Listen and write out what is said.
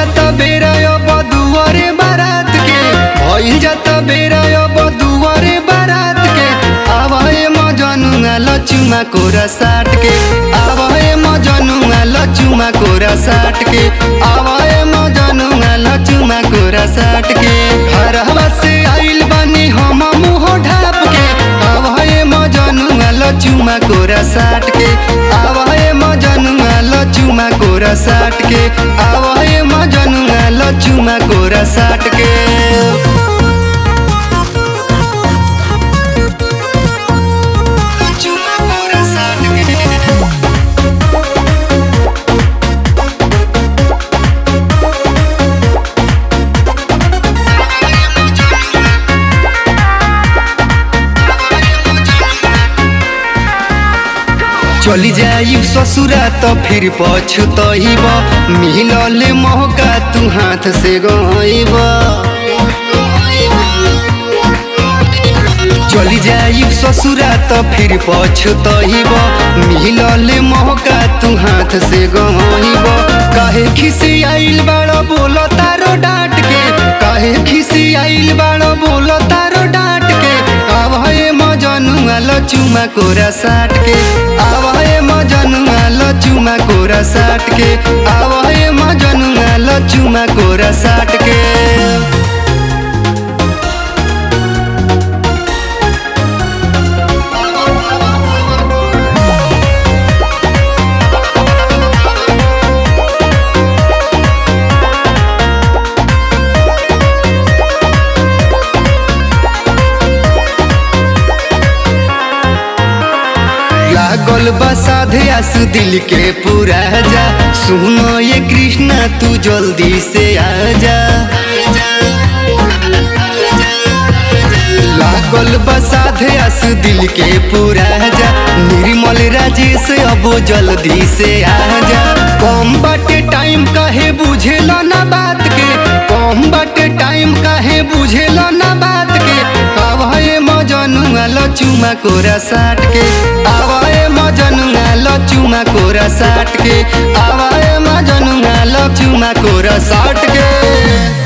जाता बेरा अब दुआरे बारात के भइल जाता बेरा अब दुआरे बारात के आवाए मजनुआ लचुमा कोरा साट के आवाए मजनुआ लचुमा कोरा साट के आवाए मजनुआ लचुमा कोरा साट के हरवा से आइल बानी हम मुंह ढाप के आवाए मजनुआ लचुमा कोरा साट के आवाए मजनुआ लचुमा कोरा साट के आवाए मजनुआ लचुमा कोरा साट के लचुमा कोरा साट के चली जाई ससुरा तो फिर पछतइब मिलल मौका तू हाथ से गइब चली जाई ससुरा तो फिर पछतइब मिलल मौका तू हाथ से गइब काहे खिसी आइल बाड़ो बोलो तारो डांट के काहे खिसी आइल बाड़ो बोलो तारो डांट के आवाए मजनुआ लचुमा कोरा साट के आवाए मजनुआ लचुमा कोरा साट के आवाए मजनुआ लचुमा कोरा साट के लागल बसाधे आस दिल के पूरा जा सुनो ये कृष्णा तू जल्दी से आजा लागल बसाधे आस दिल के पूरा जा निर्मल राजेश अब जल्दी से आजा कम बाटे टाइम काहे बुझेला ना बात के कम बाटे टाइम काहे बुझेला ना बात के आवाए मजनुआ लचुमा कोरा साट के आवाए मजनुआ लचुमा कोरा साट के आवाए मजनुआ लचुमा कोरा साट के